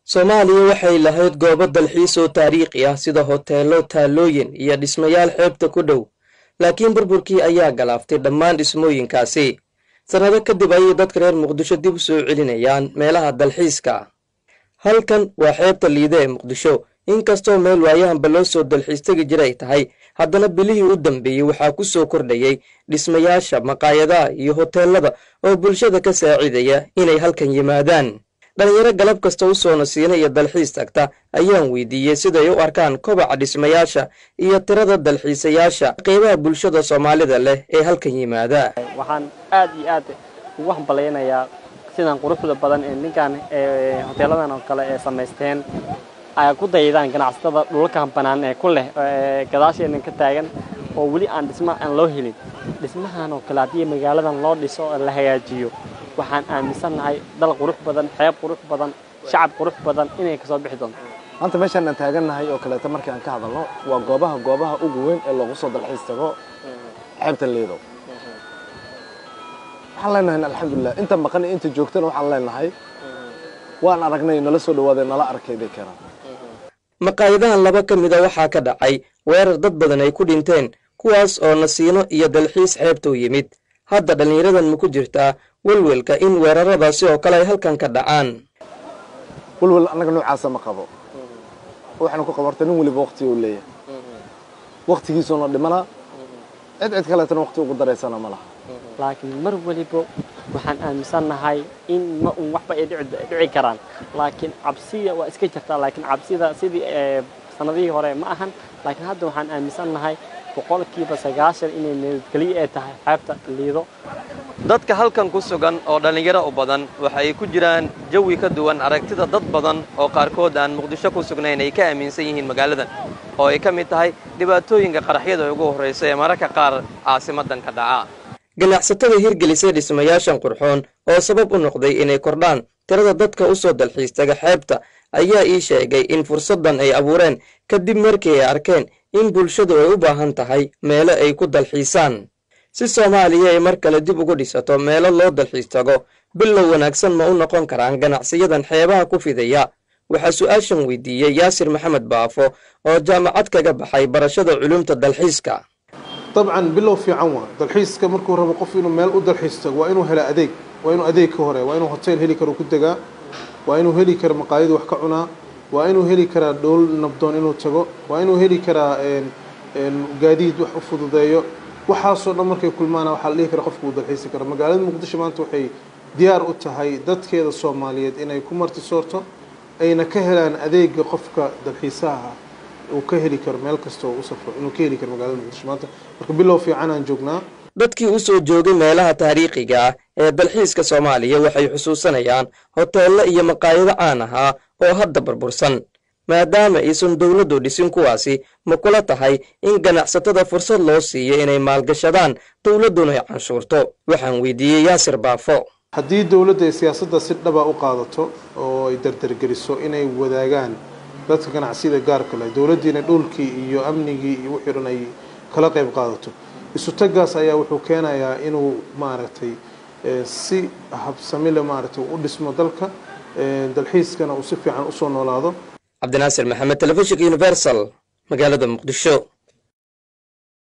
soomaaliya waxay lahayd goobo dalxiis oo taariikhi ah sida hoteello taalooyin iyo dhismayaal xeebta ku dhow laakiin burburkii ayaa galaaftay dhammaan dhismooyinkaasi sannado kadib ayay dadka reer muqdisho dib u soo celinayaan meelaha dalxiiska halkan waa xeebta liide ee muqdisho inkastoo meel waayahanba loo soo dalxiis tegi jiray tahay haddana bilihii u dambeeyey waxaa ku soo kordhayay dhismayaasha maqaayadaha iyo hoteellada oo bulshada ka saacidaya inay halkan yimaadaan dhallinyaro galab kasta u soo nasiina iyo dalxiis tagta ayaan weydiiyey siday u arkaan kobaca dhismayaasha iyo tirada dalxiisayaasha qeybaha bulshada soomaalida leh ee halkan yimaada waxaan aad iyo aad ugu hambalaynayaa sidan quruxda badan ee ninkan hoteeladan oo kale ee samaysteen ay ku daydaan ganacsatada dhulalkan bannaan ee ku leh gadaasheenan ka taagan oo weli aan dhisma aan loo helin dhismahan oo kale haddii magaaladan loo dhiso oo la hagaajiyo waxaan aaminsannahay dal qurux badan xeeb qurux badan shacab qurux badan inay kasoo bixi doonto maanta meeshaan aan taagannahay oo kaleeto markii aan ka hadalno waa goobaha goobaha ugu weyn ee loogu soo dalxiis tago xeebta liido waxaan leenahay alxamdulilah inta maqan iyo inta joogtana waxaan leenahay waan aragnay nala soo dhawaadee nala arkay bay keenaan maqaayadahan laba ka mida waxaa ka dhacay weerar dad badan ay ku dhinteen kuwaas oo nasiino iyo dalxiis xeebta u yimid hadda dhallinyaradan ma ku jirtaa welwelka in weeraradaasi oo kale ay halkan ka dhacaan welwel annaga noocaasa ma qabo waxaanu ku qabarta nin weliba waktiga u leeyahay waktigiisuuna dhimana cid cid kaleetana wakti ugu daraysana ma laha laakiin mar weliba waxaan aaminsannahay in ma un waxba ay dhici karaan laakiin cabsiya waa iska jirtaa laakiin cabsida sidii sanadihii hore ma ahan laakiin hadda waxaan aaminsannahay boqolkiiba sagaashan inay nabadgelyo ay tahay xeebta liido dadka halkan ku sugan oo dhallinyaro u badan waxay ku jiraan jawi ka duwan aragtida dad badan oo qaarkood aan muqdisho ku sugnayn ay ka aaminsan yihiin magaaladan oo ay ka mid tahay dhibaatooyinka qaraxyada ugu horraysa ee mararka qaar caasimadan ka dhaca ganacsatada hirgelisay dhismayaashan qurxoon oo sabab u noqday inay kordhaan tirada dadka u soo dalxiis taga xeebta ayaa ii sheegay in fursaddan ay abuureen kadib markii ay arkeen in bulshadu ay u baahan tahay meelo ay ku dalxiisaan si soomaaliya ay mar kale dib ugu dhisato meelo loo dalxiis tago bilow wanaagsan ma u noqon karaan ganacsiyadan xeebaha ku fidaya waxaa su-aashan weydiiyey yaasir maxamed baafo oo jaamacad kaga baxay barashada culumta dalxiiska dabcan bilow fiican waa dalxiiska markuu rabo qof inuu meel u dalxiis tago waa inuu helo adeeg waa inuu adeeg ka hore waa inuu hotel heli karo ku degaa waa inuu heli karo maqaayadu wax ka cunaa waa inuu heli karaa dhowl nabdoon inuu tago waa inuu heli karaa gaadiid wax u fududeeyo waxaasoo dhan markay kulmaana waxaa la dhihi kara qofka uu dalxiisi kara magaalada muqdisho maanta waxay diyaar u tahay dadkeeda soomaaliyeed inay ku martisoorto ayna ka helaan adeega qofka dalxiisaha uu ka heli karo meel kastoo u safro inuu ka heli karo magaalada muqdisho maanta marka bilow fiican aan joognaa dadkii u soo joogay meelaha taariikhiga ah ee dalxiiska soomaaliya waxay xusuusanayaan hoteello iyo maqaayado caan ahaa oo hadda burbursan maadaama aysan dowladdu dhisin kuwaasi ma kula tahay in ganacsatada fursad loo siiyo inay maalgashadaan dowladduna ay canshuurto waxaan weydiiyey yaasir baafo haddii dowladda ay siyaasadda si dhaba u qaadato oo ay dardargeliso inay wadaagaan dadka ganacsiyada gaarka leh dowladdiina dhulkii iyo amnigii iyo wixii dhan ay kala qayb qaadato isutagaas ayaa wuxuu keenayaa inuu maaragtay si habsamile maaragtay u dhismo dalka dalxiiskana uu si fiican usoo noolaado cabdinaasir maxamed telefishinka universal magaalada muqdisho